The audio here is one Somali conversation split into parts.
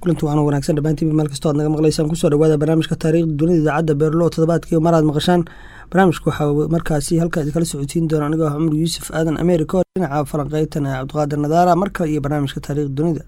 kulanti waana wanaagsan dhammaantiinba meel kastoo aad naga maqlaysaan kusoo dhawaada barnaamijka taariikhda dunida idaacadda beerlo toddobaadkii maraad maqashaan barnaamijka waxaa markaasi halkaa idinkala socotiin doona anigoo ah cumar yuusuf aadan america oo dhinaca falanqeytan ee cabdiqaadir nadaara mar kale iyo barnaamijka taariikhda dunida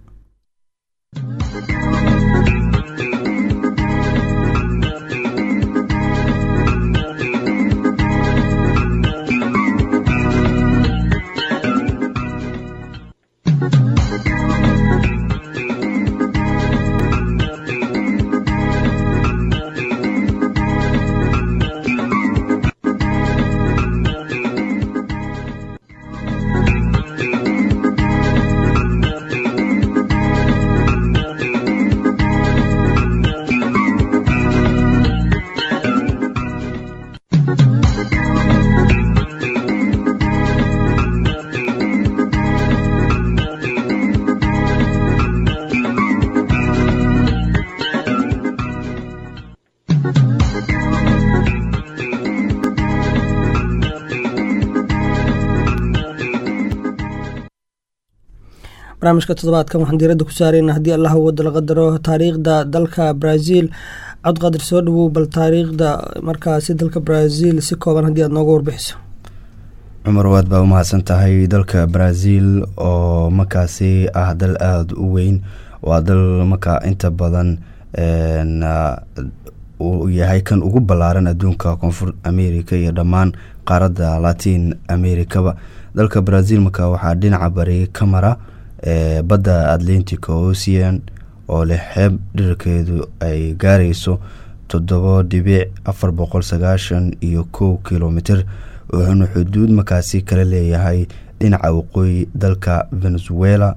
barnaamijka toddobaadkan waxaan diiradda ku saareyna haddii allah wada la qadaro taariikhda dalka brazil cabdiqaadir soo dhawow bal taariikhda markaasi dalka brazil si kooban haddii aad nooga warbixiso cumar waad baa umahadsan tahay dalka brazil oo markaasi ah dal aada u weyn waa dal markaa inta badan uu yahay kan ugu ballaaran adduunka koonfur america iyo dhammaan qaaradda latin americaba dalka brazil marka waxaa dhinaca bari ka mara badda atlantic ocean oo leh xeeb dhirarkeedu ay gaarayso toddobo dhibic afar boqol sagaashan iyo kow kilomitr wuxuuna xuduud markaasi kala leeyahay dhinaca waqooyi dalka venezuela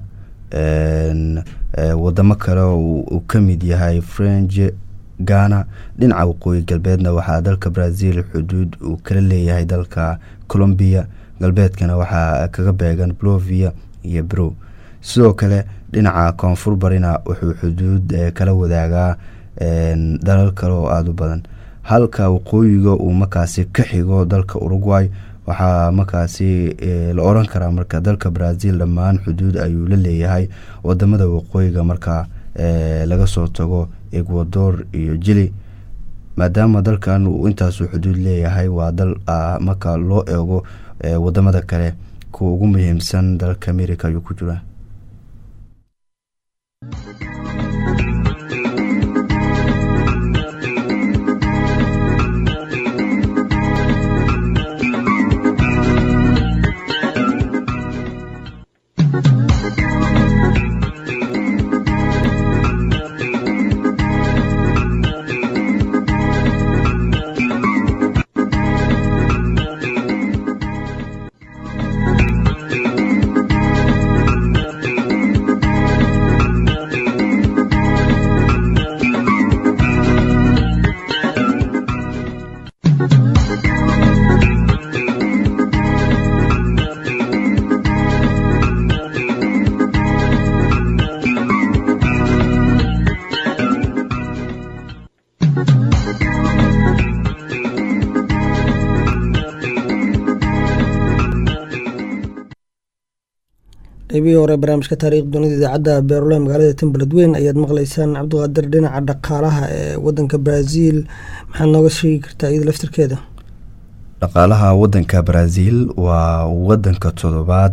wadamo kale uu ka mid yahay french ghana dhinaca waqooyi galbeedna waxaa dalka brazil xuduud uu kala leeyahay dalka colombia galbeedkana waxaa kaga beegan blovia iyo bro sidoo kale dhinaca koonfur barina wuxuu xuduud kala wadaagaa dalal kale oo aada u badan halka waqooyiga uu markaasi ka xigo dalka uruguay waxaa markaasi la oran karaa marka dalka brazil dhammaan xuduud ayuu la leeyahay wadamada waqooyiga marka laga soo tago ecuador iyo jili maadaama dalkan uu intaasu xuduud leeyahay waa dal marka loo eego wadamada kale kuwa ugu muhiimsan dalka america ayuu ku jira qaybihii hore barnaamijka taariikhda dunida idaacadda beerole magaalada timbaledweyn ayaad maqleysaan cabdiqaadir dhinaca dhaqaalaha ee wadanka brazil maxaad nooga sheegi kartaa iyada laftirkeeda dhaqaalaha wadanka brazil waa wadanka toddobaad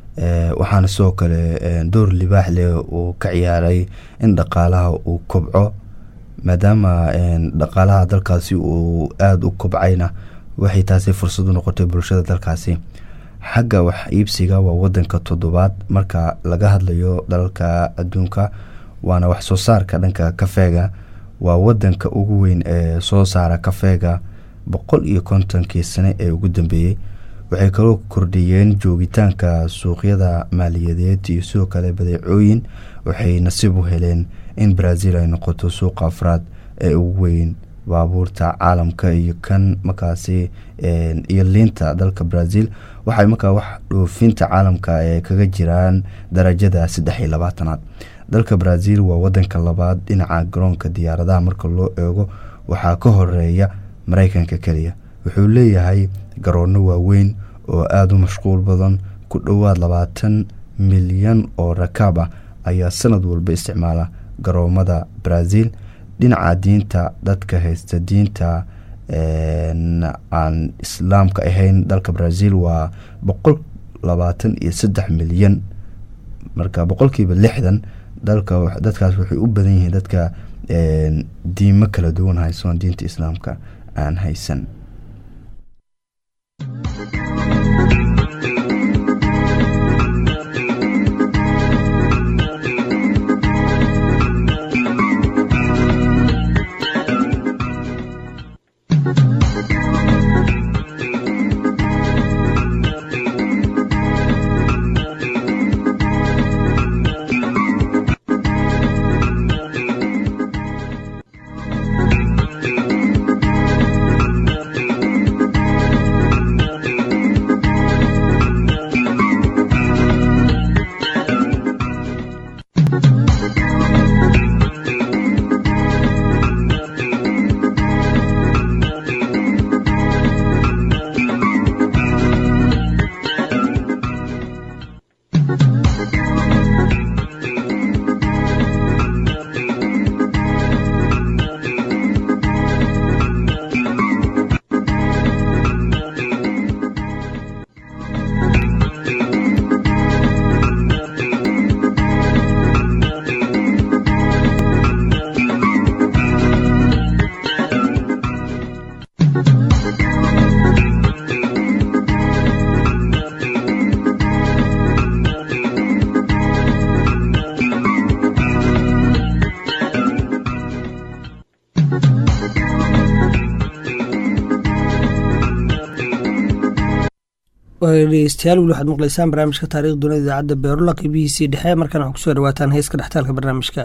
waxaana sidoo kale door libaax leh uu ka ciyaaray in dhaqaalaha uu kobco maadaama dhaqaalaha dalkaasi uu aada u kobcayna waxay taasi fursad u noqotay bulshada dalkaasi xagga wax iibsiga waa wadanka toddobaad marka laga hadlayo dalalka adduunka waana wax soo saarka dhanka kafeega waa wadanka ugu weyn ee soo saara kafeega boqol iyo kontonkii sane ee ugu dambeeyey waxay kaloo kordhiyeen joogitaanka suuqyada maaliyadeed iyo sidoo kale badeecooyin waxay nasiib u heleen in brazil ay noqoto suuqa afraad ee ugu weyn baabuurta caalamka iyo kan markaasi iyo liinta dalka brazil waxay markaa wax dhoofinta caalamka ee kaga jiraan darajada saddex iyo labaatanaad dalka brazil waa wadanka labaad dhinaca garoonka diyaaradaha marka loo eego waxaa ka horeeya mareykanka keliya wuxuu leeyahay garoono waaweyn oo aada u mashquul badan ku dhowaad labaatan milyan oo rakaab ah ayaa sanad walba isticmaala garoomada brazil dhinaca diinta dadka haysta diinta aan islaamka ahayn dalka brazil waa boqol labaatan iyo saddex milyan marka boqolkiiba lixdan dalka dadkaas waxay u badan yihiin dadka diimo kala duwan haysoon diinta islaamka aan haysan dhegeystayaal weli waxaad maqlaysaan barnaamijka taarikh dunida idaacadda beerula qeybihiisii dhexe markaan waxaa kusoo dhawaataan heeska dhextaalka barnaamijka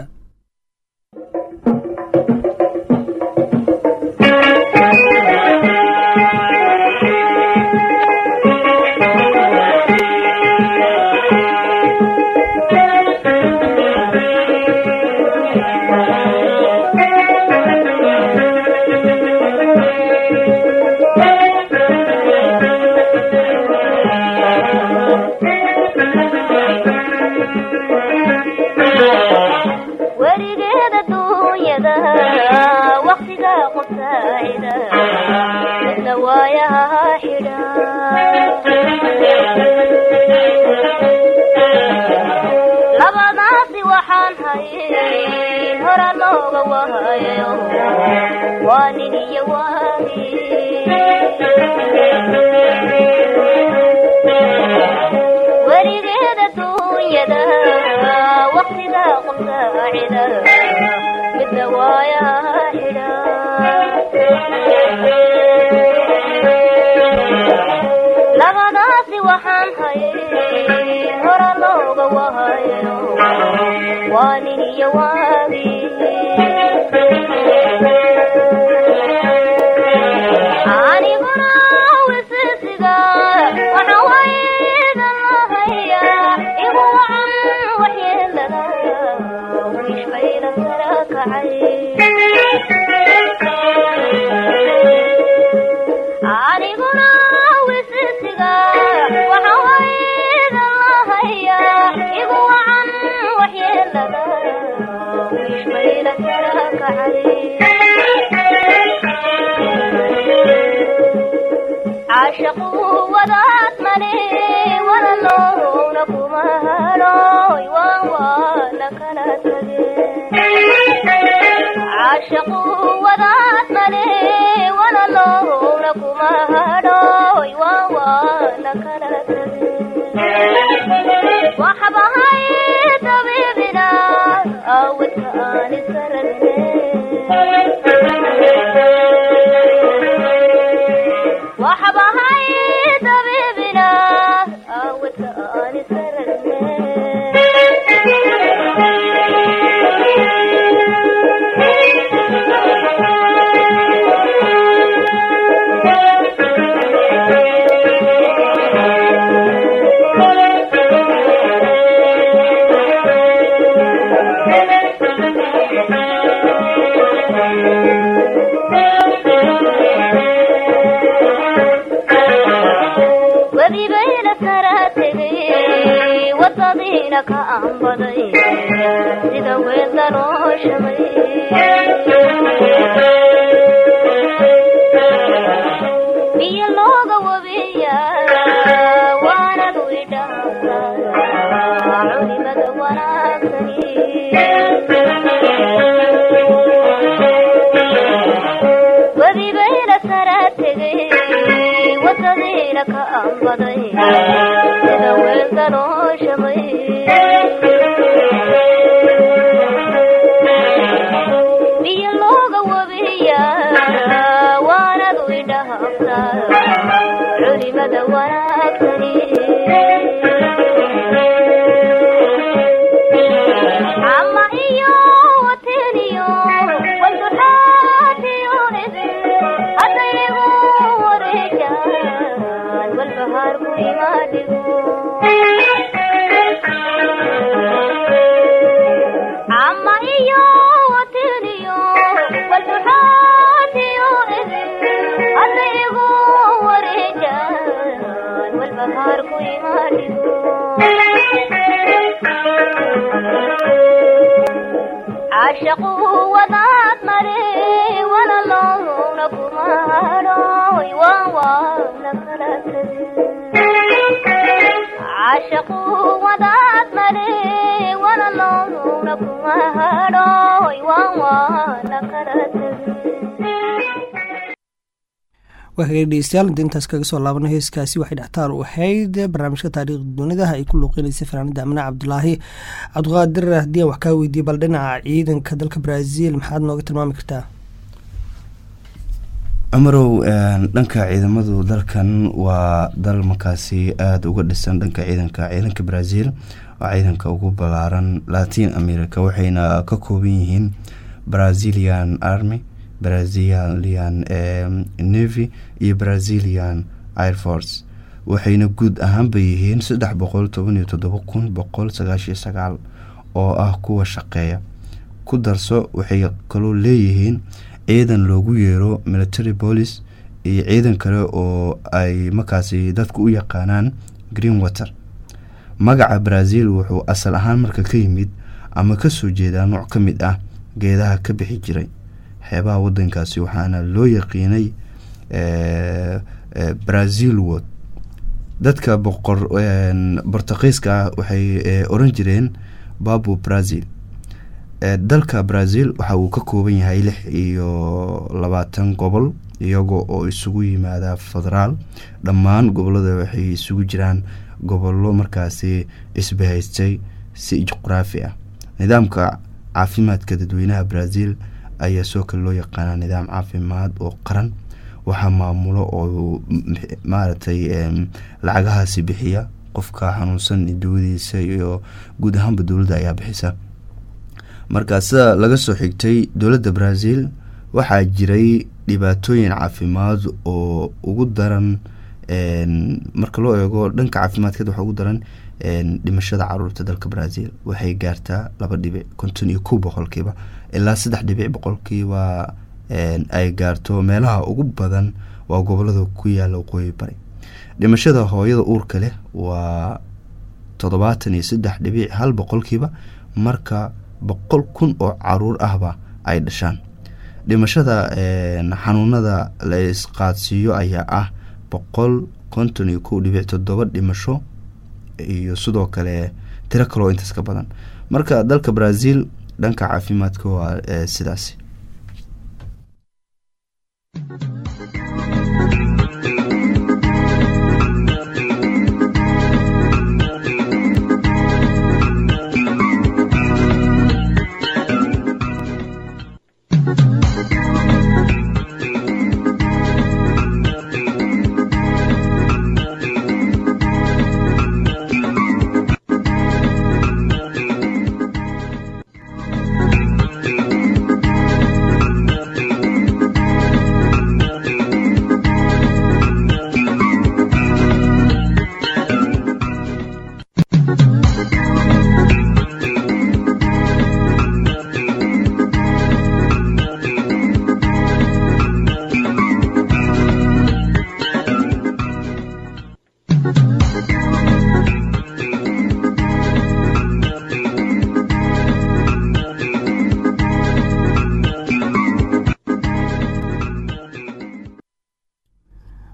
Thank you. wadadiina ka ambaday sida weedda loo shabay biyo looga wabiya waanad widhaasa culimada wanaagsani wadibayna sara tegay wadadiina ka ambaday sida weelda loo shabay biyo looga wabiya waanad widhaasa culimada wanaagsani ama iyo wateniyo walduxaatiyo idin hadaygu wareejaan walbahaarku imaadhigo ama iyo wateniyo walduxaatiyo idin hadaygu wareejaan walbahaarku imaadhigo caashaqu wadaad mare walaloowna kuma hadhooy waan waana kala caashaqu wadaad mare walaloowna kuma hadhooy waan waana kala waa hagaag dhegeystayaal inta intaas kaga soo laabana heeskaasi waxay dhextaal u ahayd barnaamijka taariikhda dunida ay ku luuqeynaysa fanaanida amine cabdulaahi cabdiqaadir haddii aan wax kaa weydiiyey bal dhinaca ciidanka dalka brazil maxaad nooga tilmaami kartaa cumarow dhanka ciidamadu dalkan waa dal markaasi aada uga dhisan dhanka ciidanka ciidanka brazil waa ciidanka ugu balaaran latin america waxayna ka kooban yihiin brazilian army brazilian navy iyo brazilian air force waxayna guud ahaanba yihiin saddex boqol toban iyo toddoba kun boqol sagaashiyo sagaal oo ah kuwa shaqeeya ku darso waxay kaloo leeyihiin ciidan loogu yeero military police iyo ciidan kale oo ay markaasi dadku u yaqaanaan green water magaca brazil wuxuu asal ahaan marka ka yimid ama kasoo jeedaa nooc ka mid ah geedaha ka bixi jiray xeebaha wadankaasi waxaana loo yaqiinay brazil wod dadka boqor bortuqiiska ah waxay oran jireen babu brazil dalka brazil waxa uu ka kooban yahay lix iyo labaatan gobol iyaga oo isugu yimaada federaal dhammaan gobolada waxay isugu jiraan gobollo markaasi isbahaystay si juqraafi ah nidaamka caafimaadka dadweynaha brazil ayaa soo kale loo yaqaanaa nidaam caafimaad oo qaran waxaa maamulo oo maaragtay lacagahaasi bixiya qofka xanuunsan dawadiisa iyo guud ahaanba dowladda ayaa bixisa marka sida laga soo xigtay dowladda brazil waxaa jiray dhibaatooyin caafimaad oo ugu daran marka loo eego dhanka caafimaadkeed waxaa ugu daran dhimashada caruurta dalka brazil waxay gaartaa laba dhibic konton iyo kow boqolkiiba ilaa saddex dhibic boqolkiiba ay gaarto meelaha ugu badan waa gobolada ku yaala waqooyi bari dhimashada hooyada uurka leh waa toddobaatan iyo saddex dhibic hal boqolkiiba marka boqol kun oo caruur ahba ay dhashaan dhimashada xanuunada la isqaadsiiyo ayaa ah boqol konton iyo kow dhibic toddoba dhimasho iyo sidoo kale tiro kaloo intaas ka badan marka dalka brazil dhanka caafimaadka waa sidaasi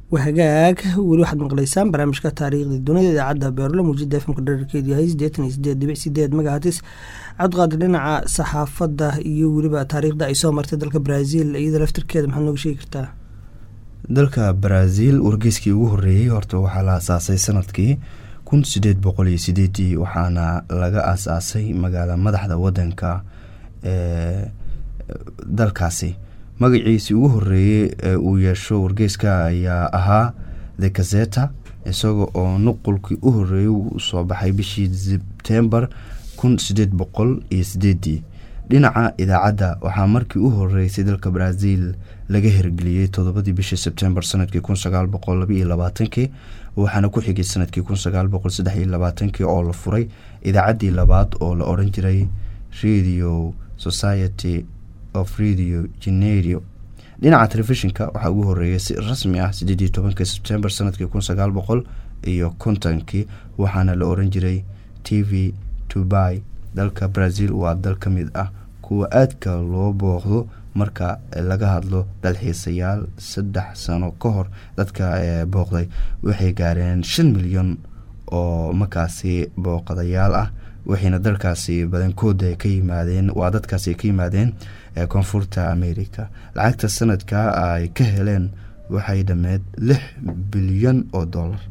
wahagaag weli waxaad maqlaysaan barnaamijka taariikhda dunida idaacadda beerlo muujada efmka dherarkeedu yahay sideetan iyo sideed dhibic sideed magahatis cabdiqaadir dhinaca saxaafadda iyo weliba taariikhda ay soo martay dalka brazil iyada laftirkeeda maxaad nooga sheegi kartaa dalka brazil wargeyskii ugu horeeyey horta waxaa la asaasay sanadkii kun sideed boqol iyo sideedii waxaana laga asaasay magaala madaxda wadanka ee dalkaasi magaciisii ugu horeeyey ee uu yeesho wargeyska ayaa ahaa the gazeta isaga oo nuqulkii u horeeyey uu soo baxay bishii sebtembar kun sideed boqol iyo sideedii dhinaca idaacadda waxaa markii u horeysay dalka brazil laga hirgeliyey todobadii bishii sebtembar sanadkii kun sagaal boqol labaiyo labaatankii waxaana ku xigay sanadkii kun sagaal boqol saddex iyo labaatankii oo la furay idaacaddii labaad oo la odhan jiray radio society of radio generio dhinaca telefishinka waxaa ugu horeeyay si rasmi ah sideed iyo tobanki sebtembar sanadkii kun sagaal boqol iyo kontonkii waxaana la oran jiray t v tubai dalka brazil waa dal ka mid ah kuwa aadka loo booqdo marka laga hadlo dalxiisayaal saddex sano ka hor dadka booqday waxay gaareen shan milyan oo markaasi booqadayaal ah waxayna dalkaasi badankooda ka yimaadeen waa dadkaasi ka yimaadeen koonfurta america lacagta sanadka ay ka heleen waxay dhameed lix bilyan oo dollar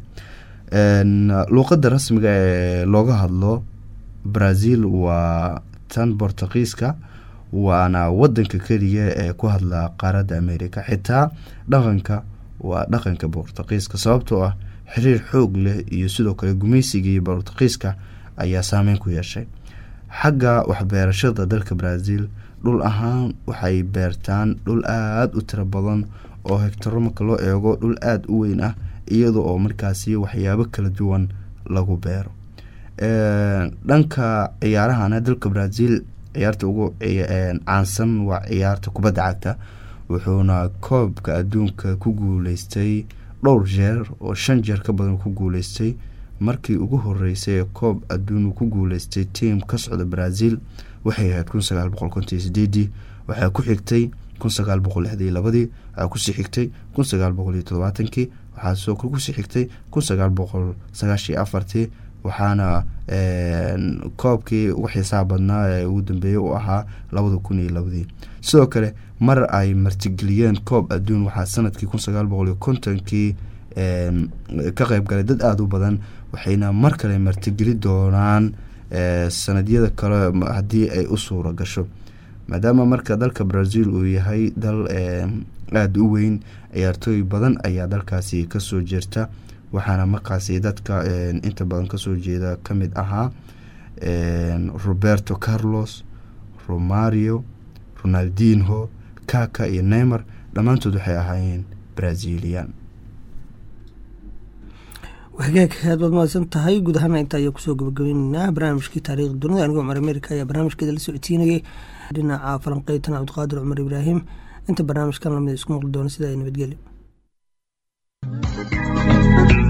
luuqada rasmiga ee looga hadlo brazil waa tan bortugiiska waana wadanka keliya ee ku hadla qaaradda america xitaa dhaqanka waa dhaqanka bortugiiska sababtoo ah xiriir xoog leh iyo sidoo kale gumaysigii bortugiiska ayaa saameyn ku yeeshay xagga waxbeerashada dalka brazil dhul ahaan waxay beertaan dhul aada u tiro badan oo hegtaro marka loo eego dhul aada u weyn ah iyada oo markaasi waxyaabo kala duwan lagu beero dhanka ciyaarahana dalka brazil ciyaarta ugu caansan waa ciyaarta kubadda cagta wuxuuna koobka adduunka ku guuleystay dhowr jeer oo shan jeer ka badan ku guuleystay markii ugu horeysay ee koob adduun ku guuleystay tiam ka socda brazil waxay ahayd kun sagaal boqol konton sideedii waxaa ku xigtay kun sagaal boqol lixdii labadii waxaa kusii xigtay kun sagaal boqol iyo todobaatankii waxaa sidoo kale kusii xigtay kun sagaal boqol sagaashii afartii waxaana koobkii ugu xiisaha badnaa ee ugu dambeeyey u ahaa labada kun iyo labadii sidoo kale mar ay martigeliyeen koob adduun waxaa sanadkii kun sagaal boqol iyo kontonkii ka qeyb galay dad aada u badan waxayna mar kale martigeli doonaan sanadyada kale haddii ay u suura gasho maadaama marka dalka brazil uu yahay dal aada u weyn ciyaartooy badan ayaa dalkaasi kasoo jeerta waxaana markaasi dadka inta badan kasoo jeeda kamid ahaa roberto carlos romario ronaldinho kaka iyo neymar dhammaantood waxay ahaayeen brazilian hagaag aad baad mahadsan tahay guud ahaana inta ayaa kusoo gabagabayneynaa barnaamijkii taariikhda dunida anigoo cumar amerika ayaa barnaamijkeeda la socodsiinayay dhinaca falanqeytana cabdiqaadir cumar ibraahim inta barnaamijkan lamid isku maqli doona sida ay nabadgelyo